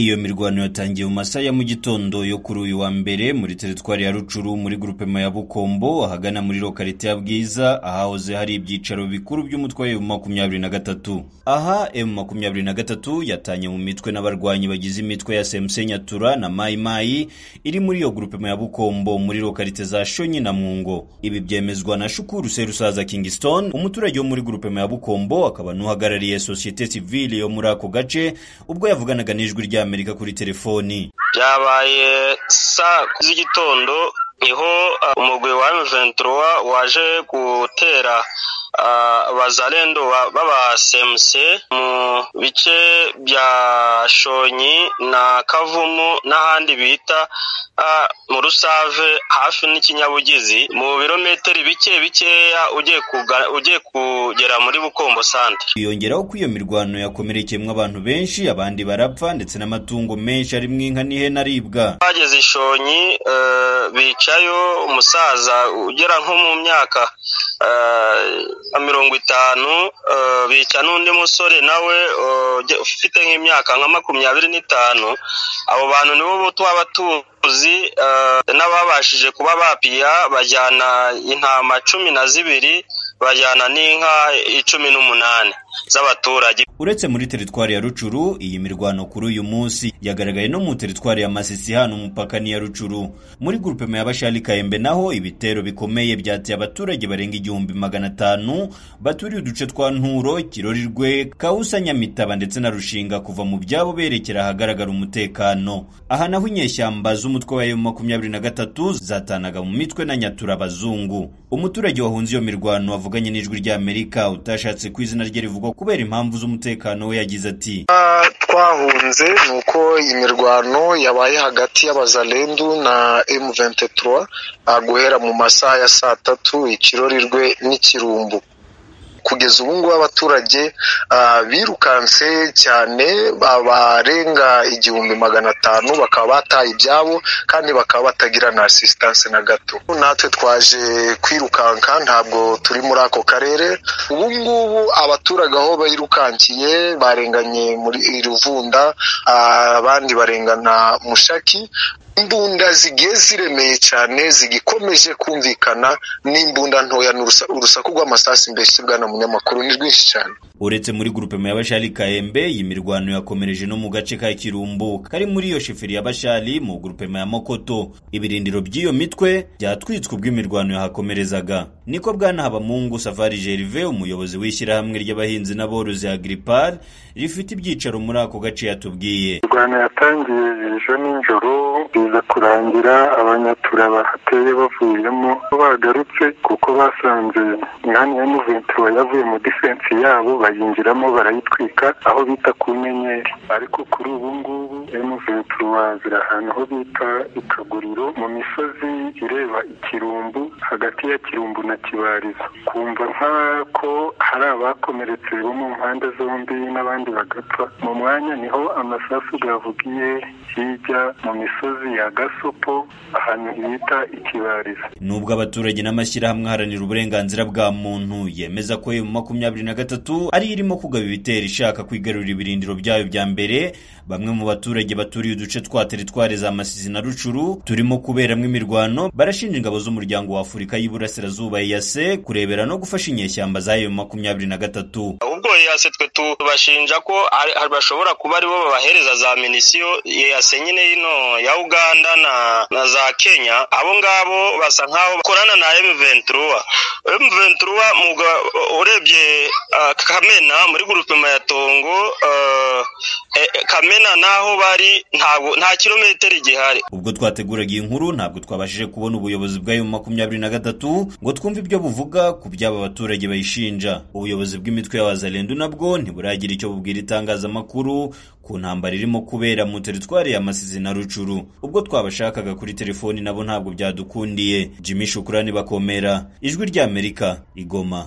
Iyo mirwano yatangiye mu masaha ya mu gitondo yo kuri uyu wa mbere muri teritwari ya Rucuru muri grupema ya Bukombo ahagana muri lokalite ya Bwiza ahahoze hari ibyicaro bikuru by'umutwe wa M23. Aha M23 yatanye mu mitwe n'abarwanyi bagize imitwe ya SMC Nyatura na Mai Mai iri muri iyo grupema ya Bukombo muri lokalite za Shonyi na Mwungo. Ibi byemezwa na Shukuru Serusaza Kingston umuturage wo muri grupema ya Bukombo akaba n'uhagarariye societe civile yo muri ako gace ubwo yavuganaga n'ijwi rya Amerika kuri telefoni. byabaye saa kumi z'igitondo niho uh, umugwi wa M23 waje gutera uh, bazalendo ba- b'aba SMC mu bice bya Shonyi na Kavumu n'ahandi bita uh, mu Rusave hafi n'ikinyabugizi mu birometero bike bikeya ugiye kuga- ugiye kugera muri Bukombo centre Yongeraho ko iyo mirwano yakomerekeyemo abantu benshi abandi barapfa ndetse n'amatungo menshi arimo inka n'ihene aribwa. bageze i shonyi eh, bicayo umusaza ugera nko mu myaka eh, nka mirongo itanu eh, bica n'undi musore nawe eh, ujya- ufite nk'imyaka nka makumyabiri n'itanu abo bantu nibo bo twaba tuzi eh, n'ababashije kuba bapiya bajyana intama cumi na zibiri bajyana n'inka icumi n'umunani z'abaturage Uretse muri teritwari ya Rucuru, iyi mirwano kuri uyu munsi yagaragaye no mu teritwari ya Masisi hano umupaka n'iya Rucuru. Muri grupema ya Bashali Kayembe naho ibitero bikomeye byateye abaturage barenga igihumbi magana atanu baturiye uduce twa Nturo, Kirorirwe, Kawusa, Nyamitaba ndetse na Rushinga kuva mu byabo berekera ahagaragara umutekano. Aha naho inyeshyamba z'umutwe wa M23 zatanaga mu mitwe na Nyatura abazungu. Umuturage wahunze iyo mirwano wavuganye n'ijwi ry'Amerika utashatse ku izina rye rivugwa kubera impamvu z'umutekano we yagize ati twahunze ni uko imirwano yabaye hagati y'abazalendu na M23 ah, guhera mu masaha ya saa tatu ikirorirwe n'ikirumbu kugeza ubu ngubu abaturage ah, birukanse cyane ba- barenga igihumbi magana atanu bakaba bataye ibyabo kandi bakaba batagira na asistanse na gato natwe twaje kwirukanka ntabwo turi muri ako karere ubu ngubu abaturage aho birukankiye barenganye muri ruvunda ah, abandi barengana mushaki imbunda zigiye ziremeye cyane zigikomeje kumvikana n'imbunda ntoya n'urusa- urusaku rw'amasasu mbese bwana munyamakuru ni rwinshi cyane uretse muri grupema ya Bashali Kayembe iyi mirwano yakomereje no mu gace ka Kirumbu kari muri iyo sheferi ya Bashali mu grupema ya Mokoto ibirindiro by'iyo mitwe byatwitswe ubwo imirwano yahakomerezaga niko bwana Habamungu Safari Gervais umuyobozi w'ishyirahamwe ry'abahinzi n'aborozi Agripal rifite ibyicaro muri ako gace yatubwiye mirwano yatangiye ejo nijoro biza kurangira abanyatura bahateye bavuyemo bagarutse kuko basanze inani ya muventuro yavuye mu difensi yabo bayinjiramo barayitwika aho bita ku nyenyeri ariko kuri ubu ngubu muventuro ziri ahantu ho bita ikaguriro mu misozi ireba ikirumbu hagati ya kirumbu na kibarizo kumva nk'ako hari abakomeretse bo mu mpande zombi n'abandi bagapfa mu mwanya niho amasasu gavugiye hirya mu misozi ya gasopo ahantu bita ikibarizo Nubwo abaturage n'amashyirahamwe aharanira uburenganzira bwa muntu yemeza ko emu makumyabiri na gatatu ari irimo kugaba ibitero ishaka kwigarurira ibirindiro byayo bya mbere, bamwe mu baturage baturiye uduce twa teritwari za Masizi na Rucuru turimo kuberamo imirwano barashinja ingabo z'umuryango wa Afurika y'Iburasirazuba EAC kurebera no gufasha inyeshyamba za emu makumyabiri na gatatu. ubwo yase twe tubashinja ko ari- ari- bashobora kuba aribo babahereza za minisiyo yase nyine yino ya uganda na, na za kenya abo ngabo basa nk'aho bakorana na m23 m23 muga- urebye ah, kamena muri gurupema ya tongo ah, eh, eh, kamena n'aho bari ntabwo nta kilometero gihari Ubwo twateguraga iyi nkuru ntabwo twabashije kubona ubuyobozi bwa M makumyabiri na gatatu ngo twumve ibyo buvuga ku by'aba baturage bayishinja. Ubuyobozi bw'imitwe y'abazalendu nabwo ntiburagira icyo bubwira itangazamakuru ku ntambara irimo kubera mu teritwari ya Masizi na Rucuru. Ubwo twabashakaga kuri telefoni nabo ntabwo byadukundiye. Jimmy Shukrani Bakomera, Ijwi ry'Amerika, Igoma.